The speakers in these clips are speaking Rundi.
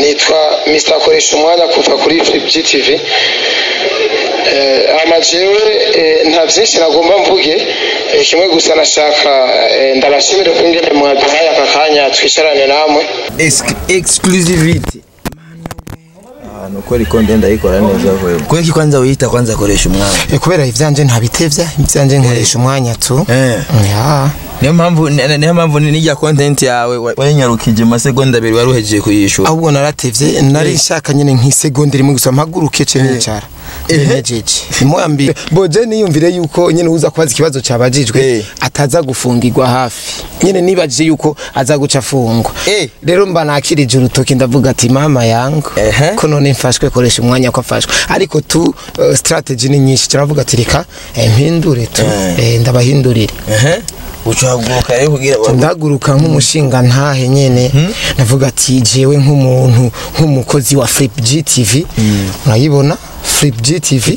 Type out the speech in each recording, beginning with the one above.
nitwa Mr akoresha umwanya kuva kuri GTV eh ama jewe eh, nta byinshi nagomba mvuge eh, kimwe gusa nashaka eh, ndabashimire ko ngene mwaduhaye aka kanya twicarane namwe exclusivity ahantu ukora ikonde ndayikora neza wewe kubera ko kwanza wiyita kwanza akoresha umwanya Eh, kubera ivyanje ntabitevya ivyanje nkoresha umwanya tu eh ya niyo mpamvu ni- niyo mpamvu n'ijya content yawe wa- wayinyarukije amasegonda abiri wari uhejeje kuyishura ahubwo naratevye nari nshaka nyene nk'isegonda rimwe gusa mpaguruke ce nicara nejeje imoya mbere boje niyumvire yuko nyene uza kubaza ikibazo cabajijwe Eh. ataza gufungirwa hafi nyene nibajije yuko aza guca afungwa Eh. rero mba nakirije urutoki ndavuga ati mama yangu Ehe. ko none mfashwe koresha umwanya ko afashwe ariko tu uh, strategy ni nyinshi turavuga ati reka eh, mpindure tu Eh. eh, ndabahindurire ehe ucahaguruka rero kugira ndaguruka nk'umushinga ntahe nyene navuga ati jewe nk'umuntu nk'umukozi wa Flip GTV murayibona Flip GTV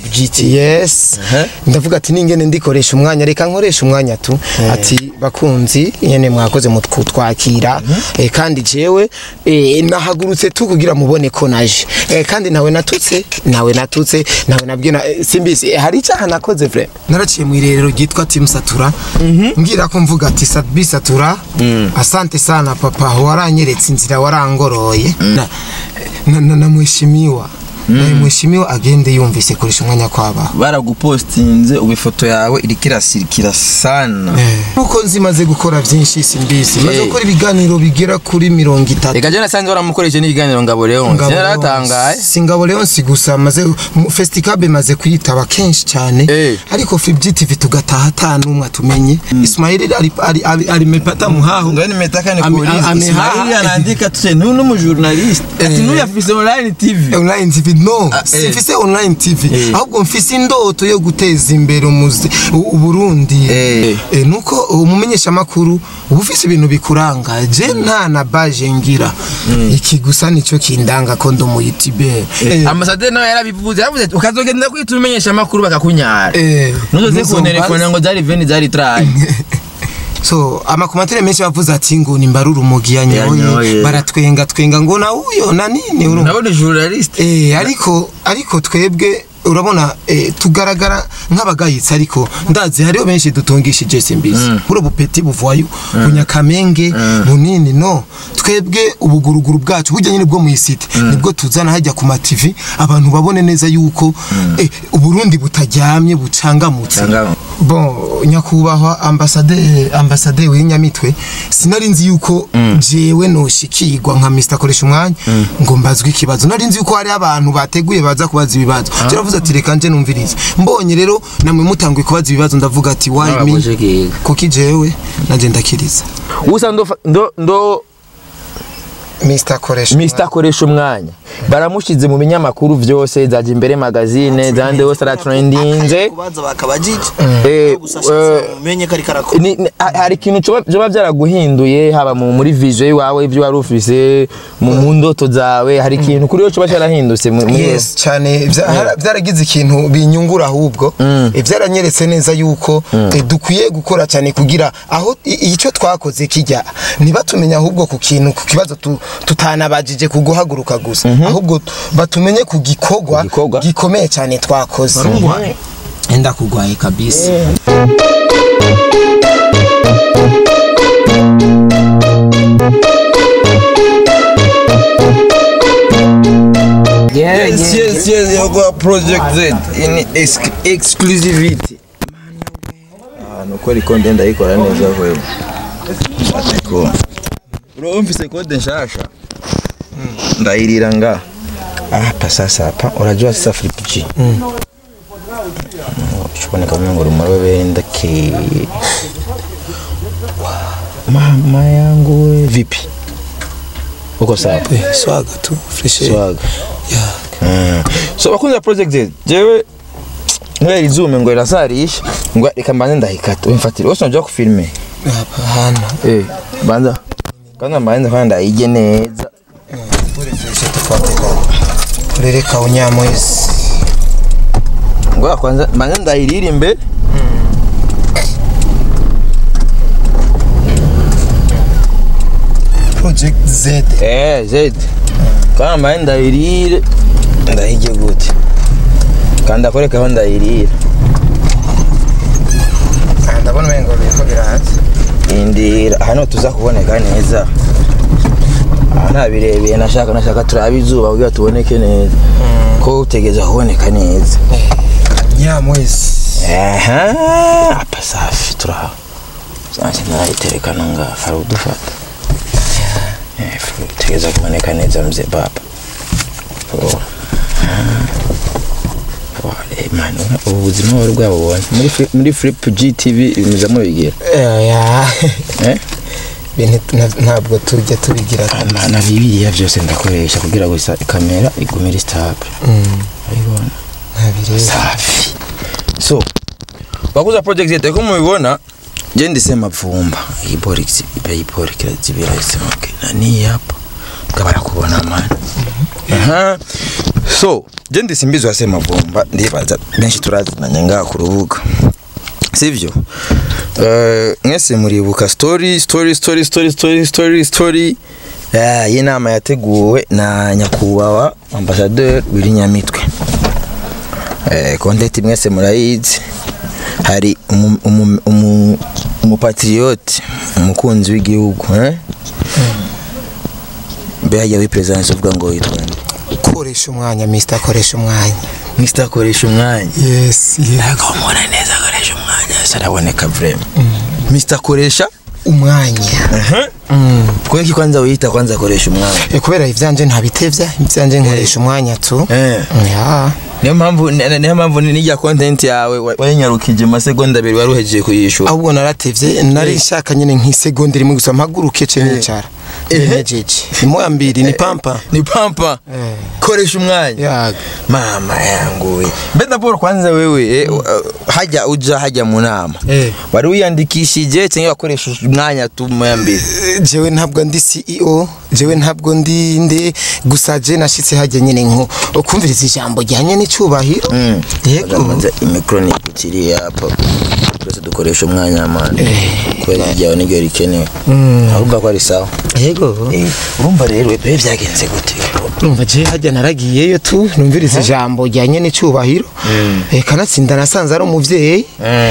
yes Aha. ndavuga ati ningene ndikoresha umwanya reka nkoresha umwanya tu ati bakunzi nyene mwakoze mu kutwakira eh, kandi jewe eh, nahagurutse tu kugira mubone ko naje eh, kandi nawe natutse nawe natutse nawe nabwiye na eh, simbisi eh, hari icyaha nakoze vre naraciye mu irerero ryitwa Team Satura ngira ko mvuga ati Sadbi Satura asante sana papa waranyeretse inzira warangoroye na, na, na, na mheshimiwa na mheshimiwa agende yumvise koresha umwanya kwaba baragupostinze ubu ifoto yawe iriko irasirikira sana nuko nzimaze gukora byinshi simbizi maze Eh. gukora ibiganiro bigera kuri mirongo itatu reka je nasanze waramukoresheje n'ikiganiro ngabo rero Ngabo naratangaye Leonce. si ngabo leonsi gusa maze mu- festicable maze kuyitaba kenshi cyane Eh. ariko Flip TV tugataha ata n'umwe atumenye Ismail ari ari ari, ari mepata muhaho ngani metaka ni Ame- polisi ame- Ismaili ha- anaandika tuse nu n'umujournaliste ati Eh. n'uyafise online tv online TV no Ah, eh. simfise online TV Eh. ahubwo mfise indoto yo guteza imbere umuzi u- uburundi Eh. Eh, nuko umumenyesha makuru uba ufise ibintu bikuranga je nta na baje ngira iki gusa nico kindanga ko ndo mu YouTube ambasaderi nawe yarabivuze yaravuze ati ukazogenda kwita umenyesha amakuru bakakunyara Eh, nuzoze ntuzombaze. kuntelefona ngo zari veni zari trayi so amakomantere menshi bavuze ati ngo ni mbaruru umugi yanyoye Yanyoye. baratwenga twenga ngo na uyo na nini urumva nabone journaliste Eh, ariko ariko twebwe urabona eh, tugaragara nk'abagayitsi ariko ndazi hariho benshi dutungishije simbizi buro bupeti buvayo bunyakamenge bunini no twebwe ubuguruguru bwacu burya nyine bwo mu isite nibwo tuzana hajya ku ma TV abantu babone neza yuko eh, uburundi butaryamye bucangamutse Bucangamutse. bon nyakubahwa ambasade ambasade w'inyamitwe sinari nzi yuko jewe noshikirwa nka Mr koresha umwanya ngo mbazwe ikibazo nari nzi yuko hari abantu bateguye baza kubaza ibibazo cyaravuze ati reka nje numvirize mbonye rero namwe mutanguye kubaza ibibazo ndavuga ati why me Nababuje kiga. kuki jewe naje ndakiriza gusa ndo ndo ndo Mr koresha Mr koresha umwanya baramushize mu binyamakuru vyose zaje imbere magazine zande hose aratrendinze kubanza bakabajije Eh, gusa eh, umenye ko ariko arakora ni, ni, ha- hari ikintu coba vyoba vyaraguhinduye haba mu, muri vision iwawe ivyo wari ufise mu, mu ndoto zawe hari ikintu kuri yo coba carahindutse mu- muri yes cyane vya- hara- vyaragize ikintu binyungura ahubwo Eh, vyaranyeretse neza yuko eh, dukwiye gukora cyane kugira aho i- icyo twakoze kijya ntibatumenya ahubwo ku kintu ku kibazo tu- tutanabajije ku guhaguruka gusa ahubwo t- batumenye ku gikorwa gikorwa. gikomeye cyane twakoze enda kugwaye kabisa Yes, yes, yes, yagwa Project Z in ex exclusivity. Ahantu ukora ikonde ndayikora neza wewe. Ariko bro mfise kode nshasha. Ndayirira nga. Hapa sasa hapa unajua sasa Flip G. Mm. Shukoni kama ngo rumarobe ndake. Mama yangu we vipi? Uko sawa? swaga tu fresh Swaga. yeah. Mm. so bakunze project Z jewe nkubera izume ngo irasarisha ngo reka mbanze ndahikata wimfatire wose unajya kufilme hano eh banza kandi mbanze kandi ndayige neza urejeshe tufate kurereka unyamwezi ngo kwanza mbanze ndayiririmbe project z eh Z kama ndayirire ndahige gute kandi akorekaho ndayirire Ah, ndabona umengo biriko biraza indira hano tuza kuboneka neza aha nta birebire nashaka nashaka turabe izuba kugira tuboneke neza ko utegeza kuboneka neza nyamwezi aha apa safi turaha zanjye narayiterekana ngaha hari udufata Eh, fu- utegeza kuboneka neza mzee baba Oh. Ah. Oh, eh, man, ubu buzima wari bwabubonye muri Fli- muri flip gtv muza mubigira ya eh ibintu nta- ntabwo tujya tubigira na, na bibiliya byose ndakoresha kugira gusa kamera igumire stable urabibona ntabireba safi so wakuza project yete ko mubibona je ndise mavumba iyi borix iyi borix zibira isemuke nani hapa kabara kubona man aha so je ndise mbizo ase mavumba ndibaza benshi turazinanye ngaha ku rubuga sivyo Eh, mwese muribuka story story story story story story story Eh, iyi nama yateguwe na nyakubahwa ambasaderi Wirinyamitwe eh, kontenti mwese murayizi hari umu- umu- umu- umupatriote umukunzi w'igihugu eh? mbe hajya wi presidence uvuga ngo witwa nde koresha umwanya mr koresha umwanya mr akoresha umwanya yes ntabwo umubona neza akoresha umwanya saraboneka vrema mr akoresha umwanya Mm. kubera ko kwanza wiyita kwanza akoresha umwanya Eh, kubera ivyanje ntabitevya ivyanje nkoresha umwanya tu Eh. ya niyo mpamvu ni- niyo mpamvu n'ijya content yawe wa- wayinyarukije amasegonda abiri wari uhejeje kuyishura ahubwo naratevye nari nshaka nyene nk'isegonda rimwe gusa mpaguruke ce nicara nejeje imoya mbiri ni pampa ni pampa Eh. koresha umwanya yaga mama yangu we mbeda paul kwanza wewe eh, uh, hajya uja hajya mu nama Eh. wari wiyandikishije cyangwa wakoresheje umwanya tu moya mbere Eh, jewe ntabwo ndi CEO jewe ntabwo ndi nde gusa je nashitse hajya nyene nko kumviriza ijambo ryanye n'icubahiro yego Amaze imikro ni ikiri hapa twese dukoresha umwanya mani kubera ryawe niryo rikenewe ahubwo ko ari sawa yego Eh, urumva rero bibe byagenze gute numva je hajya naragiyeyo tu numviriza ijambo ryanye n'icubahiro eh kanatsinda nasanze ari umuvyeyi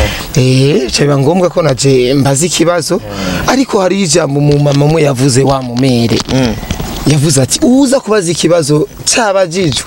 eh cyaba ngombwa ko naje mbaza ikibazo ariko hari ijambo mu mama mwe yavuze wa mumere yavuze ati uza kubaza ikibazo cabajijwe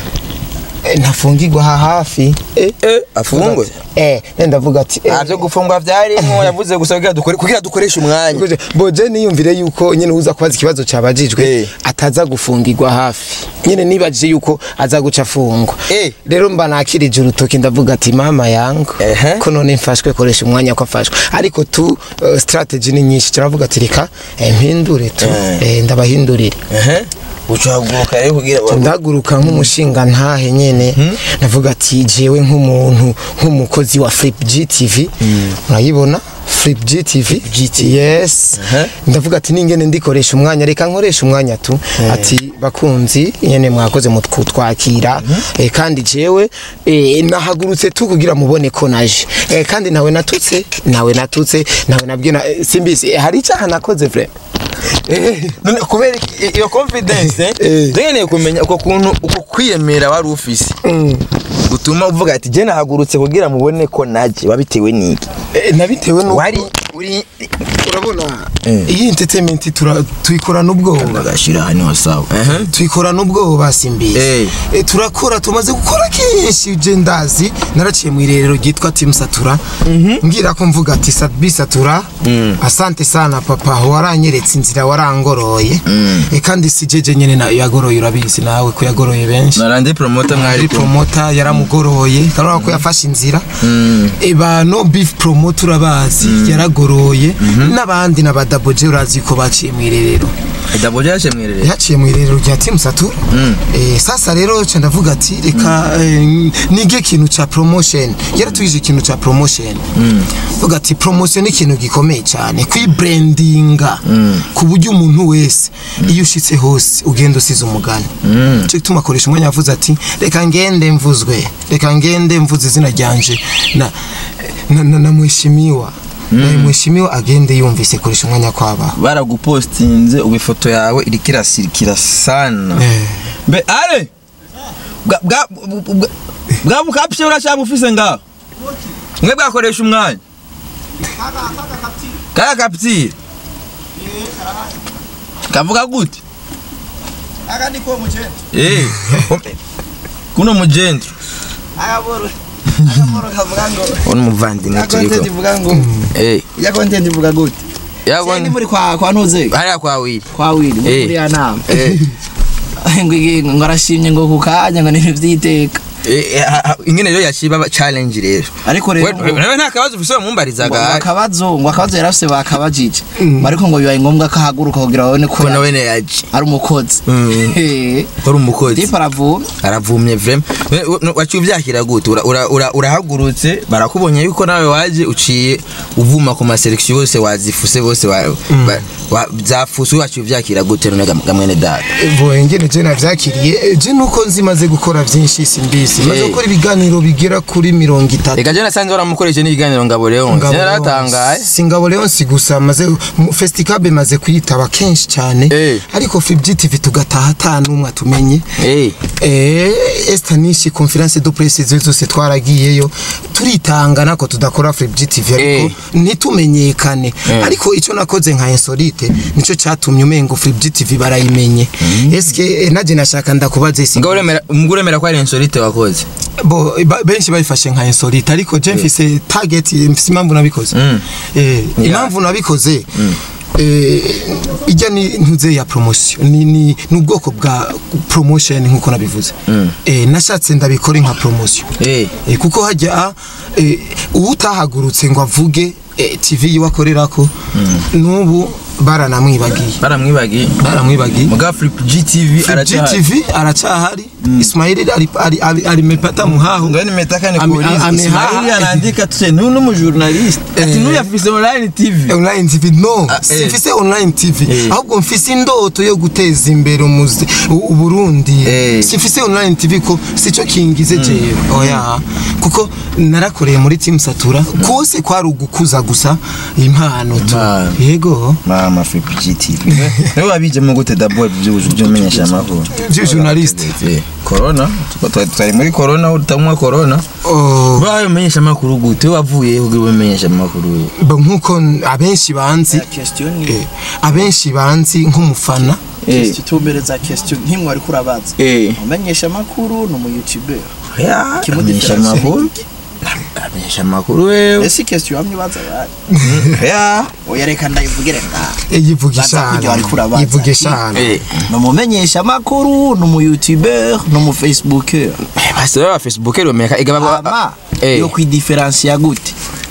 Eh, ntafungirwa aha hafi eh Eh, afungwe eh ndavuga ati eh, nta byo gufungwa byarimo yavuze gusa kugira dukore- kugira dukoreshe umwanya Kuje, boje niyumvire yuko nyene uza kubaza ikibazo cabajijwe Eh. ataza gufungirwa hafi nyene nibajije yuko aza guca afungwa Eh. rero mba nakirije urutoki ndavuga ati mama yangu Ehe. ko none mfashwe koresha umwanya ko afashwe ariko tu uh, strategy ni nyinshi turavuga ati reka eh, mpindure tu Eh. eh, ndabahindurire ehe ucahaguruka rero kugira ndaguruka nk'umushinga ntahe nyene navuga ati jewe nk'umuntu nk'umukozi wa Flip GTV urayibona Flip GTV yes Aha. ndavuga ati ningene ndikoresha umwanya reka nkoresha umwanya tu ati bakunzi nyene mwakoze mu kutwakira eh, kandi jewe eh, nahagurutse tu kugira mubone ko naje eh, kandi nawe natutse nawe natutse nawe nabwiye na- eh, simbizi eh, hari icyaha nakoze vrema eh, none kubera i- iyo confidence Eh. dukeneye kumenya uko kuntu uko kwiyemera wari ufise gutuma uvuga ati je nahagurutse kugira mubone ko naje wabitewe n'iki Eh, nabitewe nuko wari uri urabona Eh. iyi entertainment tura- tuyikorana ubwoba agashira hano sawa ehe tuyikorana ubwoba simbizi Eh. Eh, turakora tumaze gukora kenshi je ndazi naraciye mu irerero ryitwa Team Satura ngira ko mvuga ati Sabi Satura asante sana papa waranyeretse inzira warangoroye Eh, kandi si jeje nyene na yagoroye urabizi nawe ko yagoroye benshi narandi promoter mwari ari promota yaramugoroye karora ko yafashe inzira eba no beef promoter urabazi yaragoroye n'abandi na badaboje urazi ko baciye mu irerero daboje yaje mwerere yaciye mu irerero rya Team Saturn eh sasa rero cha ndavuga ati reka eh, nige ikintu cha promotion yaratwije ikintu cha promotion vuga ati promotion ni ikintu gikomeye cyane kwibrandinga ku buryo umuntu wese iyo ushitse hose ugenda usize umugani cyo gituma akoresha umwanya yavuze ati reka ngende mvuzwe reka ngende mvuze izina ryanje na na, na, na mwishimiwa eh, mwishimiwe agende yumvise koresha umwanya kwabaho baragupostinze ubu ifoto yawe iriko irasirikira sana Eh. mbe ale bwa bwa bwa- bwa bukapye urashaka ufise ngaho mwe bwakoresha umwanya kaya kapitire kavuga gute akandi ko mugenda eh kuno mugendo akaboro akaboro kavuga ngo ono muvandimwe ya content turiko ivuga ngo eh ya content ivuga gute yabona sendi muri kwa kwa ntuze hariya kwa wili kwa wili Eh. muri ya nama eh ngo iki- ngo arashimye ngo ku kanya ngo n'ibintu by'iteka Eh, eh, ha- ha- ingene rero yashiba challenge rero ariko rero We- we- nawe nta kabazo ufise ngo wamumbarizaga akabazo ngo akabazo yari afise bakabajije ariko ngo bibaye ngombwa ko ahaguruka kugira babone ko ko nawe ne yaje ari umukozi Mm. Eh. uri umukozi Dipa aravuma aravumye vrem waciye uvyakira gute Ura- ura- ura- urahagurutse barakubonye yuko nawe waje uciye uvuma ku maselection yose wazifuse bose wa- ba- wa- zafuse waciye uvyakira gute none gam- gamwene data boye ngene je navyakiriye je nuko nzimaze gukora vyinshi simbisi maze Eh. gukora ibiganiro bigera kuri mirongo itatu reka je nasanze waramukoreshe n'ibiganiro ngabo rero Ngabo naratangaye Leonce. si ngabo leonsi gusa maze mu- festicab maze kuyitaba kenshi cyane Eh. ariko fibg tv tugataha ata n'umwe atumenye Eh, Eh, esta nishi conference de presse izo zose twaragiyeyo turitanga nako tudakora fibg tv ariko Eh. ntitumenyekane Eh. ariko icyo nakoze nka insolite nico cyatumye umengo fibg tv barayimenye eske eh, naje nashaka ndakubaza isi ngabo uremera umugore uremera ko ari insolite wakoze bo ba- benshi bayifashe nka insolite ariko je mfise target mfise impamvu nabikoze Mm. eh impamvu nabikoze eh ijya ni ntuze ya promotion ni ni n'ubwoko bwa promotion nkuko nabivuze eh nashatse ndabikora nka promotion Eh. eh kuko hajya eh utahagurutse ngo avuge eh, TV yiwakorerako n'ubu baranamwibagiye baramwibagiye baramwibagiye muga flip gtv aracyahari GTV aracahari Ismail ari ari ari, ari mepata muhaho ngani metaka ni Ame- polisi ame- Ismaili ha- anaandika tuse nunu mu journalist ati Eh. nuyu afise online tv online tv no Ah, eh. simfise online tv Eh. ahubwo mfise indoto yo guteza imbere umuzi u- uburundi Eh. simfise online tv ko sico kingize jewe oya kuko narakoreye muri team satura kose kwari ugukuza gusa impano tu Impano. yego mama flip gtv niwe wabijemo gute dabo by'ubuju by'umenyesha amakuru Journalist. Eh, corona tuko twari- twari muri corona utamwa corona Oh, bayo umenyesha amakuru gute wavuye kugira umenyesha amakuru bo nkuko abenshi banzi question ni eh, abenshi banzi nk'umufana eh tutumbereza question nk'imwe ariko urabaza eh umenyesha amakuru ni umu youtuber ya Kimu amenyesha difference amakuru amenyesha amakuru wewe ese question yamye baza bari ya oya reka ndayivugire ngaha eh, yivuga Baza kujya ishana bariko urabaza. yivuga ishana eh ni umumenyesha amakuru ni umu youtuber ni umu facebooker basi baba facebook romeka igaba ama eh yo kwidiferansiya gute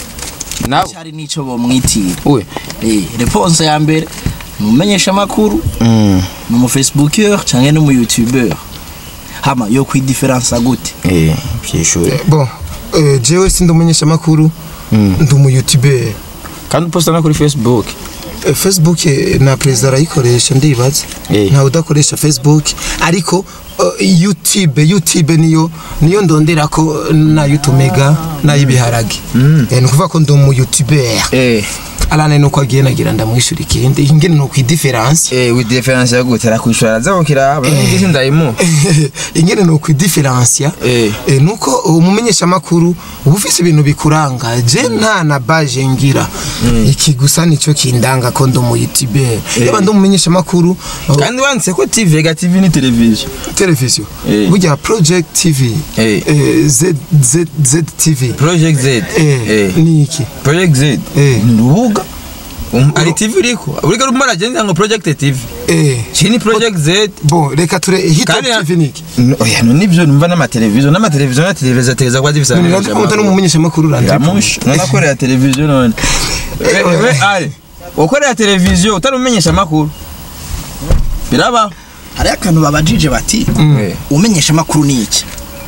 nabo cyari n'ico bomwitira we eh réponse ya mbere ni umumenyesha amakuru mm ni umu facebooker cyangwa ni umu youtuber hama yo kwidiferansiya gute eh byishure bon eh, jewe sindi umumenyeshamakuru ndi umuyoutuber kandi uposta no kuri facebook Eh, facebook eh, na perezida arayikoresha ndibaza Eh. ntawe udakoresha facebook ariko eh, youtube youtube niyo niyo ndonderako n'ayutumega n'ay'ibiharage Eh, ni ukuvuga ko ndi umuyoutuber eh arane nuko agiye nagira ndamwishyura ikindi ingene ni ukwidiferansi eh with difference ya gute arakwishura azakira abangisi ndayimu ingene ni ukwidiferansiya Eh. Eh, nuko umumenyeshamakuru uba ufise ibintu bikuranga je nta na baje ngira iki gusa nicyo kindanga ko ndi umuyutuberi yaba ndi umumenyeshamakuru uh, kandi wanditse ko tv ga tv ni televiziyo televiziyo Eh. burya project tv Eh. eh, Z, Z, Z tv project z eh, eh ni iki project z Eh. ni urubuga Um, ari tv uriko uriko rumwe aragenda ngo project tv eh. iki ni project z bo reka ture hito Kandi na- tv ni iki No, oya no nivyo numva n'amateleviziyo n'amateleviziyo na televiziyo ategeza kuba zifise niramuta n'umumenyeshamakuru uranje Ramush, nanakorera televiziyo none. We we ale. Ukorera televiziyo utari umenyesha makuru. Biraba. hariho akantu babajije bati Eh. umenyesha amakuru ni iki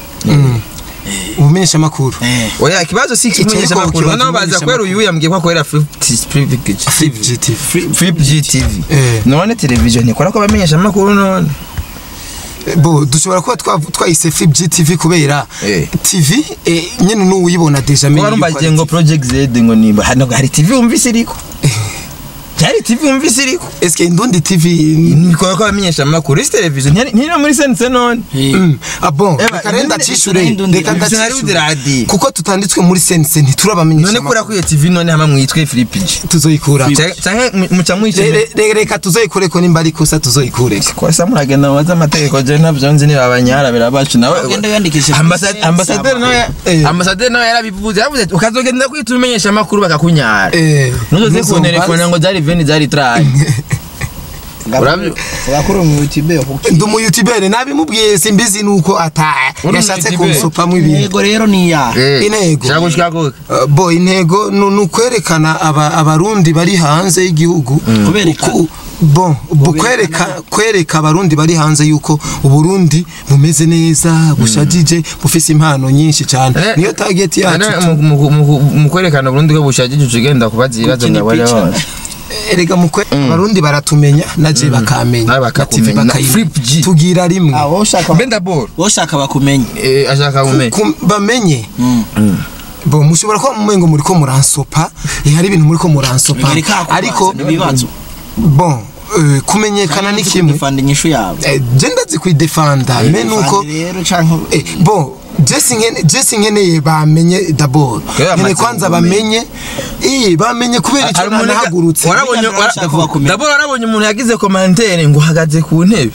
umumenyeshamakuru eh Oya kibazo si Icyo kimenyesha ariko makuru. kibazo Nano baza umenyesha kwera makuru. uyu yambwiye ko akorera Flip Flip GTV Flip GTV. Eh. None televiziyo ntikora ko bamenyesha makuru none. bo dushobora kuba twa- twayise Flip GTV kubera Eh. TV eh, nyene n'uwuyibona deja kuba amenye yuko rumbagiye ari ngo TV. project z ngo nimba hano hari tv wumvise iriko hari tv wumvise iriko eske indundi TV nikora ko abamenyesha amakuru isi televiziyo ntiyari ntiyari muri sense none Mm. Ah bon, Eba, reka rero indundi- ndacishure indundi- reka indundi- ndacishure radio. kuko tutanditswe muri sense ntiturabamenyesha none kura kwiyo tv none hamwe mwitwe filipiji tuzoyikura canke muca Re- mwicaye re- re- reka tuzoyikureko nimba ari kosa tuzoyikureko kwasa muragenda mubaze amategeko je navyo nzi niba abanyarabira bacu nawe Ugenda wiyandikisha Ambasad- kuri ambasaderi nawe Eh. ambasaderi nawe yarabivuze yavuze ati ukazogenda kwita umenyesha amakuru bakakunyara Eh, nuzoze ntuzombaze. kunterefona ngo zari veni zari trayi Urabyo- Gakuru mu YouTube kuki. ndi umuyutubere nabimubwiye simbizi nuko ata Uri yashatse umuyutubere? kunsopamwo ibintu Intego rero ni ya. Intego. shaka gushika kuke Uh, bo intego ni ni ukwerekana aba- abarundi bari hanze y'igihugu Kubereka. Ku- bon bu- kwereka kwereka abarundi bari hanze yuko uburundi bumeze neza bushajije bufise impano nyinshi cyane Eh, niyo target yacu Ane, mu- mu- mu- mu kwerekana Burundi ko bushajije uca ugenda kubaza ibibazo Gukina ngo bari picture. bose erega mu kwe abarundi baratumenya naje bakamenya Nawe na TV bakakumenya. Na bakayimenya. Flip G. tugira rimwe Ah, wowe ushaka mbe ndaboro wowe ushaka bakumenye. Eh, ashaka kumenya Ku- bamenye Mm. bo mushobora kuba mumengo muri ko muransopa eh, hari ibintu muri ko muransopa Bigarika kubaza, ariko n'ibibazo. bon eh, kumenyekana ni kimwe Fanda inyishu yawe. Eh, je ndazi kwidefanda me nuko Fanda rero canke eh, bon jesi nkene jesi nkeneye bamenye d'abord Kubera nkene amaze kwanza kumenya. bamenye eh bamenye kubera icyo nanahagurutse warabonye Biga birashaka kuba kumenya. ndabona warabonye umuntu yagize komantere ngo uhagaze ku ntebe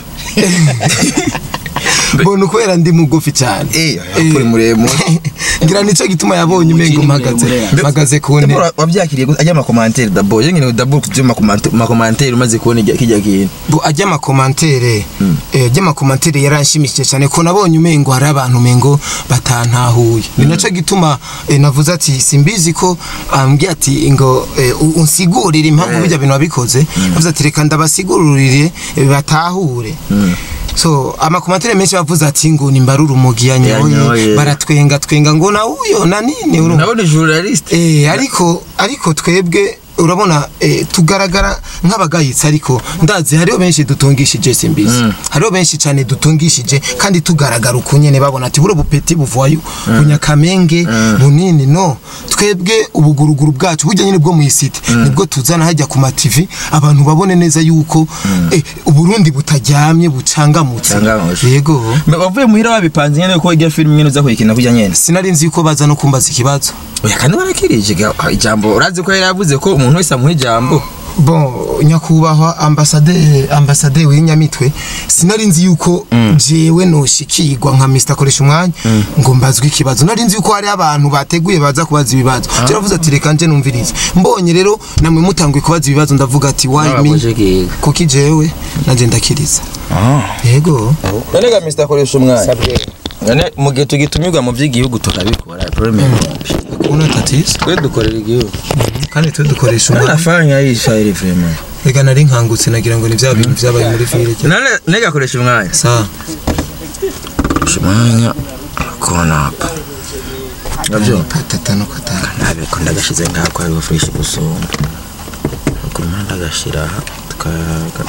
bona kubera ndi mugufi cyane Eh, kuri muremure. ngira nico gituma yabonye umengo Ukiri mpagaze muremure. mpagaze ku ntebe Ndabona wabyakiriye gute ajya amakomantere d'abord yengene d'abord kujya amakomantere umaze kubona ijya- kijya kintu bo ajya amakomantere eh, ajya amakomantere yaranshimishije cyane ko nabonye umengo hari abantu umengo batantahuye ni naco gituma eh, navuze ati simbizi ko ambwiye ati ngo eh, u- unsigurire impamvu bijya bintu wabikoze navuze ati reka ndabasigurire eh, batahure so amakomantere menshi bavuze ati ngo nimbarure umugi yanyoye Yanyoye. baratwenga twenga ngo na uyo na nini urumva nabona journaliste Eh, ariko ariko twebwe urabona eh, tugaragara nk'abagayitsi ariko ndazi hariho benshi dutungishije simbizi hariho benshi cyane dutungishije kandi tugaragara uko nyene babona ati buro bupeti buvayo bunyakamenge bunini no twebwe ubuguruguru bwacu burya nyine bwo mu isite nibwo tuzana hajya ku mativi abantu babone neza yuko eh, uburundi butaryamye bucangamutse Bucangamutse. yego Mbe wavuye muhira wabipanze nyene ko ijya film nyene uza kuyikina kujya nyene sinari nzi yuko baza no kumbaza ikibazo oya kandi barakirije ga- ijambo urazi ko yari yavuze ko umuntu wese amuha ijambo bon nyakubahwa ambasaderi ambasaderi w'inyamitwe sinari nzi yuko jewe noshikirwa nka Mr koresha umwanya ngo mbazwe ikibazo nari nzi yuko hari abantu bateguye baza kubaza ibibazo cyaravuze ati reka nje numvirize mbonye rero namwe mutanguye kubaza ibibazo ndavuga ati why me Nabakoze kiga. kuki jewe naje ndakiriza yego none ga Mr koresha umwanya none mu gihe tugitumirwa mu by'igihugu tukabikora problème kuna tatizo twe dukorera igihugu kandi twe dukoresha none umwanya afanya yishaire vraiment reka nari nkangutse nagira ngo ni bya bintu byabaye muri fire none nega koresha umwanya sa koresha umwanya kona hapa nabyo patata no katana ntabiko ndagashize ngako hariho fresh gusumba ku mpande agashira aha tukayaga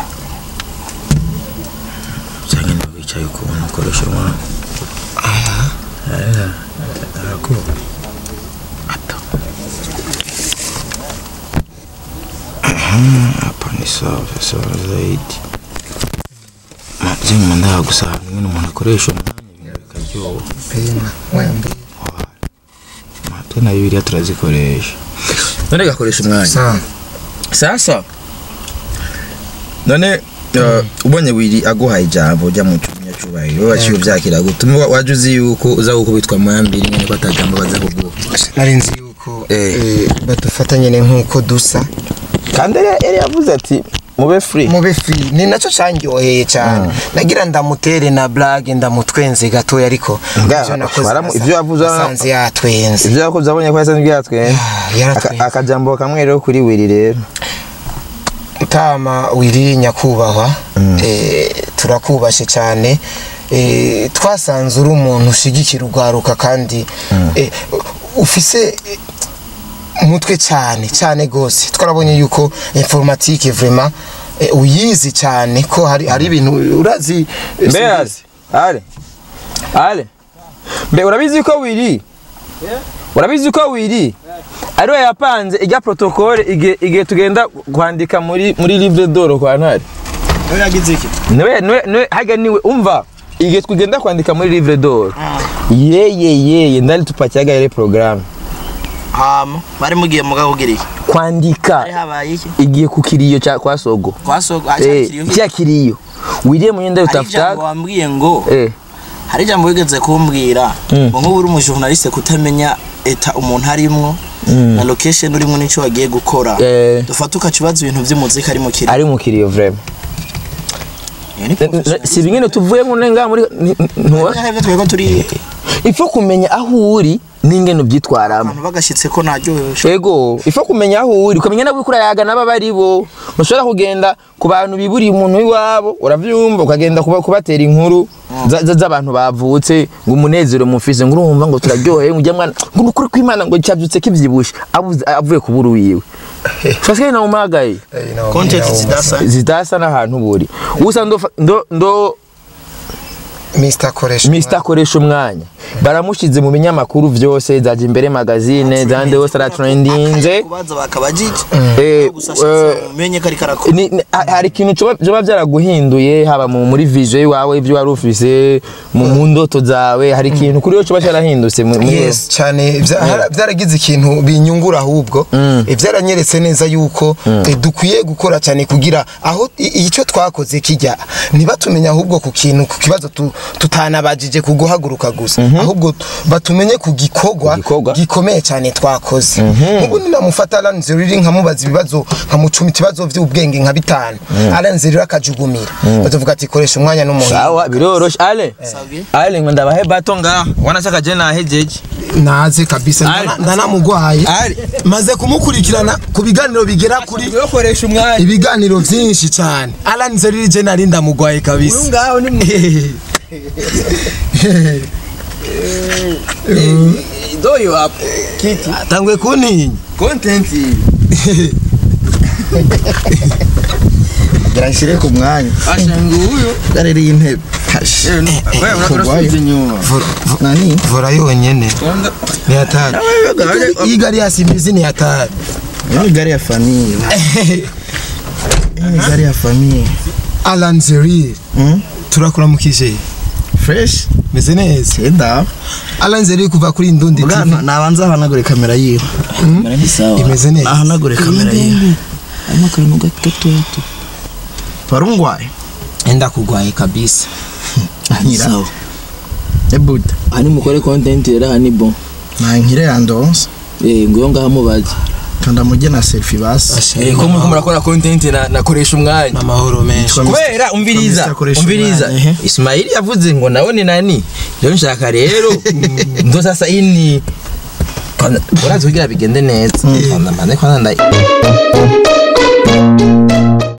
cyangwa niba wicaye ukubona ukoresha umwanya aya ako ata hapa ni sawa sawa zaidi majengo mandaa gusaba mwene umuntu akoresha umwanya ibintu bikaryoha pena mwembe twe na bibiliya turazikoresha none gakoresha umwanya sa sasa none uh, ubonye wiri aguhaye ijambo ujya mu cyubahiro wowe waciye ubyakira gutuma waje uzi yuko uza gukubitwa mu yambiri nyine ko atajambo baza kuguha nari nzi yuko Eh. eh, badufata nyine nk'uko dusa kandi yari yavuze ati mube free mube free ni nacyo cyanyoheye cyane nagira ndamutere na blague ndamutwenze gatoya ariko Nga, ivyo nakoze baramu- nasa- ivyo yavuze- nasanze yatwenze ibyo yakoze abonye ko yasanzwe yatwenze Ah, yaratwenze. Aka- akajambo kamwe rero kuri wiri rero utama wiri nyakubahwa eh, turakubashe cyane eh, twasanze uri umuntu ushigikira urwaruka kandi eh, ufise eh, umutwe cyane cyane gose twarabonye yuko informatique vraiment eh, uyizi cyane ko hari hari ibintu urazi Mbe yazi? ale ale mbe urabizi ko wiri urabizi ko wiri ariwe yapanze ijya protokole igihe igihe tugenda kwandika muri muri livre d'oro kwa ntare Niwe yagize iki? niwe niwe niwe haga niwe umva igihe tugenda kwandika muri livre d'oro yeye yeye ndali tupakiaga ile programme Hama bari mugiye muga kugira iki? kwandika Hari habaye iki? igiye ku kiriyo cya kwa sogo Kwasogo eh ashakiriyo. cya kiriyo wiriye munyenda Hari ijambo utafuta wambwiye ngo eh hari ijambo wigeze kumbwira Mm. ngo nk'ubu uri umujournaliste kutamenya eta umuntu arimwo na location urimo n'icyo wagiye gukora eh dufata ukakibaza ibintu by'umuziki ari mu kiri ari mu kiriyo vraiment Iyo ni professional. si bingene tuvuye ngo nenga muri ni- ntuwa Hari ibyo twego turi ifo kumenya aho uri n'ingene ubyitwaramo abantu bagashyitse ko naryohewe ego ifo kumenya aho uri ukamenya nabo uriko urayaga n'aba bari bo ntushobora kugenda ku bantu biburiye umuntu w'iwabo uravyumva ukagenda kuba kubatera inkuru za- za- z'abantu bavutse ngo umunezero mufise ngo urumva ngo turaryoheye ngo ujya mwana ngo nukuri kw'imana ngo cyavyutse kivyibushe abuze- avuye kubura wiwe fasikai na umagaye content zidasa zidasa n'ahantu buri usa ndo ndo ndo Mr Koresha Mr akoresha umwanya baramushize mu binyamakuru vyose zaje imbere magazine zande hose aratrendinze kubaza bakabajije Eh, gusa eh, umenye ko ariko arakora ni- ni- ha- hari ikintu coba vyoba vyaraguhinduye haba mu- muri vision iwawe ivyo wari ufise mu mu ndoto zawe hari ikintu kuri yo coba carahindutse mu- muri yes cyane vya- hara- vyaragize ikintu binyungura ahubwo Eh, vyaranyeretse neza yuko eh, dukwiye gukora cyane kugira aho i- icyo twakoze kijya ntibatumenya ahubwo ku kintu ku kibazo tu- tutanabajije ku guhaguruka gusa ahubwo batumenye ku gikorwa Ku gikorwa. gikomeye cyane twakoze nk'ubu ninamufata aranze riri nkamubaza ibibazo nkamucumita ibibazo by'ubwenge nka bitanu aranze riri akajugumira batavuga ati koresha umwanya n'umuntu sawa biroroshe ale Sabwe. ale ngo ndabahe bato ngaha wanashaka je nahejeje naze kabisa Ali. ndana- ndanamugwaye Ali. maze kumukurikirana ku biganiro bigera kuri yokoresha umwanya ibiganiro byinshi cyane Alan Zeriri je nari ndamugwaye kabisa ngaho ni doyo hapo kiti tangwe kuntinya content Garashire ku mwanya. ashangu huyo Garere intebe. Kash. wewe unasubiza nyuma Nani? vora yonyene Kwanza- ni hatari iyi gari ya simbizi ni hatari Ni gari ya famille. Ni gari ya famille. Alan Zeriri Mm? turakuramukije Fresh. meze neza Enda. Alan Zeriri kuva kuri Ndundi Bwa TV nabanza ahanagure kamera yiwe. ni sawa imeze neza Ahanagure kamera yiwe. harimo akantu gato gato Parungwaye. enda kugwaye kabisa Anyira. sawa Ebuda. hani mukore content rero hani bon Na nkire yandonse. eh ngo ngaho mubaze Kanda mujye na selfie basi. Eh, ko muriko murakora content na nakoresha umwanya amahoro menshi kubera umviriza Mr. Koresha umviriza umwanya, ehe. Ismaili yavuze ngo nawe ni nani rero nshaka rero ndo sasa ini Kwanza- urazi kugira bigende neza kwanza mbanze kwanza nda